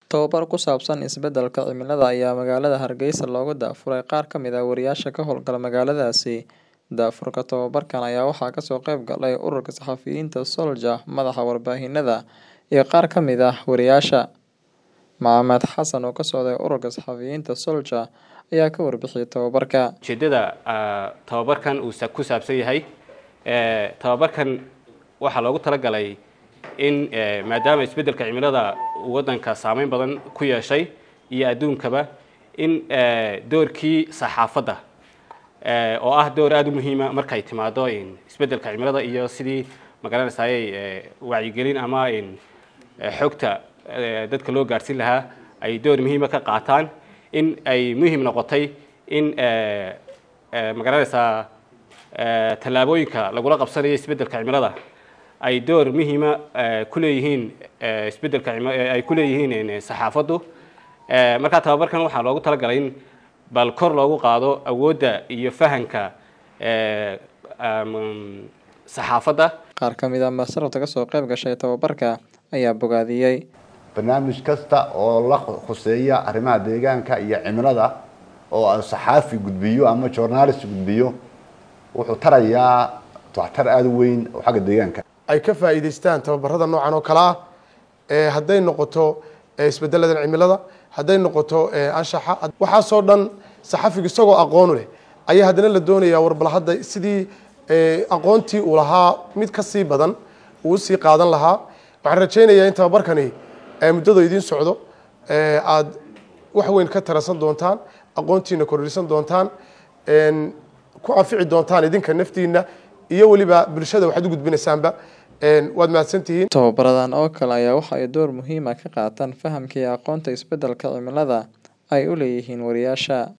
Tababar ku saabsan isbeddelka cimilada ayaa magaalada Hargeysa looga daafuray qaar ka mid ah wariyaasha ka howlgala magaaladaasi. Daafurka tababarkan ayaa waxaa kasoo qayb galay ururka saxafiyiinta Soldier, madaxa warbaahinada, iyo qaar ka mid ah wariyaasha. Maxamed Xasan oo ka socday ururka saxafiyiinta Soldier ayaa ka warbixiyay tababarka. ujeedada tababarkan uu ku saabsan yahay tababarkan waxaa loogu talagalay in maadaama isbeddelka cimilada uu waddanka saameyn badan ku yeeshay iyo adduunkaba in doorkii saxaafadda oo ah door aada u muhiima markay timaado isbeddelka cimilada iyo sidii magaranaysaayey wacyigelin ama xogta dadka loo gaadhsiin lahaa ay door muhiima ka qaataan in ay muhiim noqotay in magaranaysaa tallaabooyinka lagula qabsanayo isbeddelka cimilada ay door muhiima ku leeyihiin isbeddelka ay ku leeyihiin saxaafaddu markaa tababarkan waxaa loogu talagalay in bal kor loogu qaado awoodda iyo fahanka saxaafadda Qaar ka mid ah masarafta ka soo qayb gashay tababarka ayaa bogaadiyey. barnaamij kasta oo la khuseeya arrimaha deegaanka iyo cimilada oo saxaafi gudbiyo ama journalist gudbiyo wuxuu tarayaa waxtar aada u weyn oo xagga deegaanka ay ka faa'iidaystaan tababarada noocan oo kale ah ee hadday noqoto isbeddeladan cimilada hadday noqoto anshaxa waxaasoo dhan saxafiga isagoo aqoon leh ayaa haddana la doonayaa warbal hadda sidii aqoontii uu lahaa mid ka sii badan uu usii qaadan lahaa waxaan rajaynayaa in tababarkani muddada idiin socdo aad wax weyn ka tarasan doontaan aqoontiina kordhisan doontaan ku anfici doontaan idinka naftiina iyo weliba bulshada waxaad u gudbinaysaanba waad mahadsantihiin Tababaradan oo kale ayaa waxa ay door muhiim ah ka qaataan fahamka iyo aqoonta isbeddelka cimilada ay u leeyihiin wariyaasha.